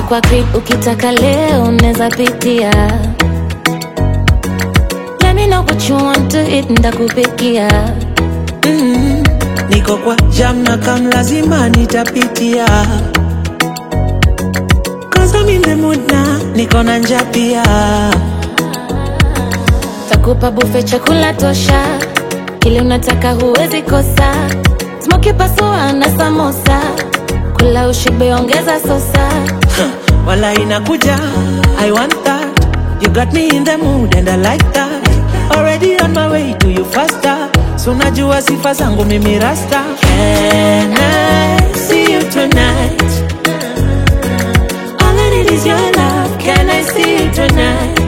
kwa crib ukitaka leo unaweza pitia Let me know what you want to eat ndakupikia mm, niko kwa jam na kam lazima nitapitia Cause I'm in the mood na niko na njaa pia takupa bufe chakula tosha kile unataka huwezi kosa smoki pasua na samosa kula ushibe ongeza sosa wala inakuja I want that You got me in the mood and I like that Already on my way to you faster So najua sifa zangu mimi rasta Can I see you tonight? All I need is your love Can I see you tonight?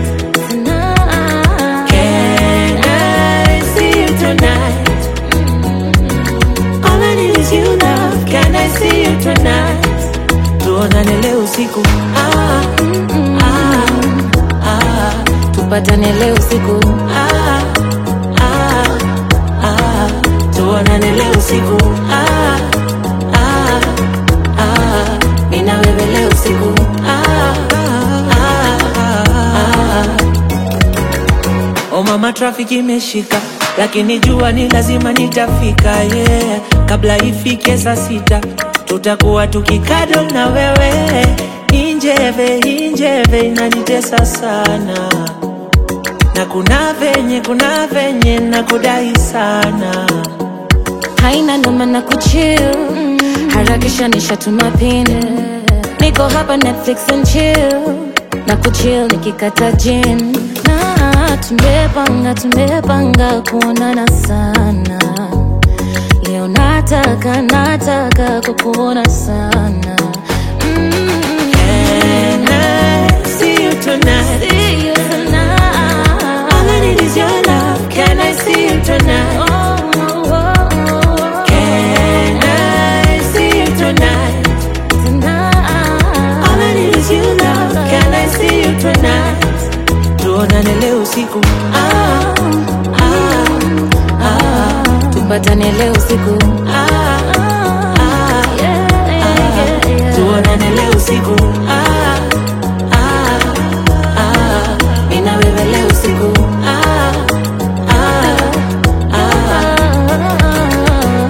Can I see you tonight? All I need is you love Can I see you tonight? Tuonane leo usiku ah, ah, ah, tupatane leo usiku ah, ah, ah, tuonane leo usiku ah, ah, ah, mimi na wewe leo usiku ah, ah, ah, ah. Oh mama trafiki imeshika lakini jua ni lazima nitafika yeah. Kabla ifike saa sita tutakuwa tukikado na wewe injeve injeve inanitesa sana na kuna venye kuna venye na kudai sana haina noma na kuchill harakisha nishatuma pin niko hapa netflix and chill na kuchill nikikata jin na tumepanga tumepanga kuonana sana leo nataka nataka kukuona sana mm. Can I see you tonight? See you tonight. All I need is your love. Can I see you tonight? Oh, oh, oh, Can I see you tonight? tonight. All I need is you love. Can I see you tonight? Tuonane leo usiku. Ah, ah, ah, tupatane leo usiku ah,